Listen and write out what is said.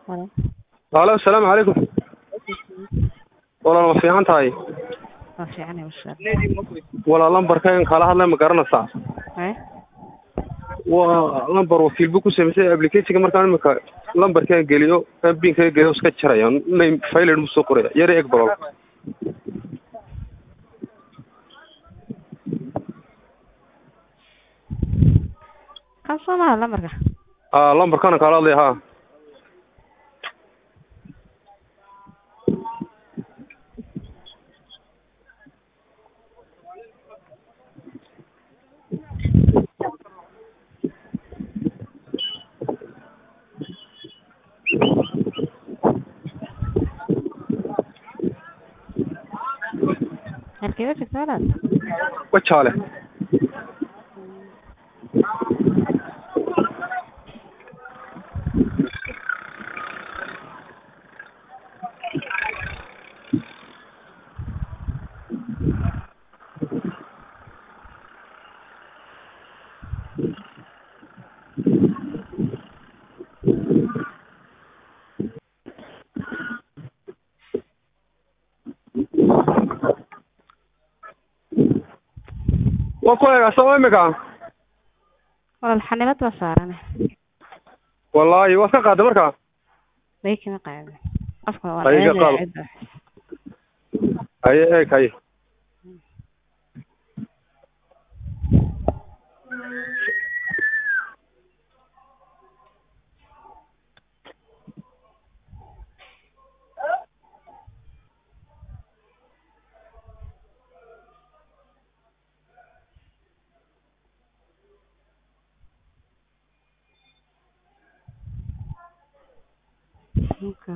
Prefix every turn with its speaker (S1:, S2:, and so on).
S1: Halo.
S2: Halo, asalaamu calaykum. Walaal ma fiican tahay?
S1: Waa fiicanahay masha
S2: Walaal lambarkan kala hadlay ma garanaysaa?
S1: Allah.
S2: Waa lambar wakiil buu ku samaysay application markaan imika lambarkan geliyo binka geliyo iska jaraya name file mu soo qoraya yar eeg baro
S1: Kan soo maha lambarka.
S2: ah lambarkan kala hadlay ha
S1: Halkeeda joogtaa walaal?
S2: wajaale waa ku eega soo imika
S1: Walaal xanibad baa saaran.
S2: wallaahi waad ka qaaday markaa
S1: Bay kama qaadin. Afka waa
S2: Ay, iga
S1: ceeb
S2: qaado.
S1: ceeb.
S2: haye eeg haye
S1: Okay.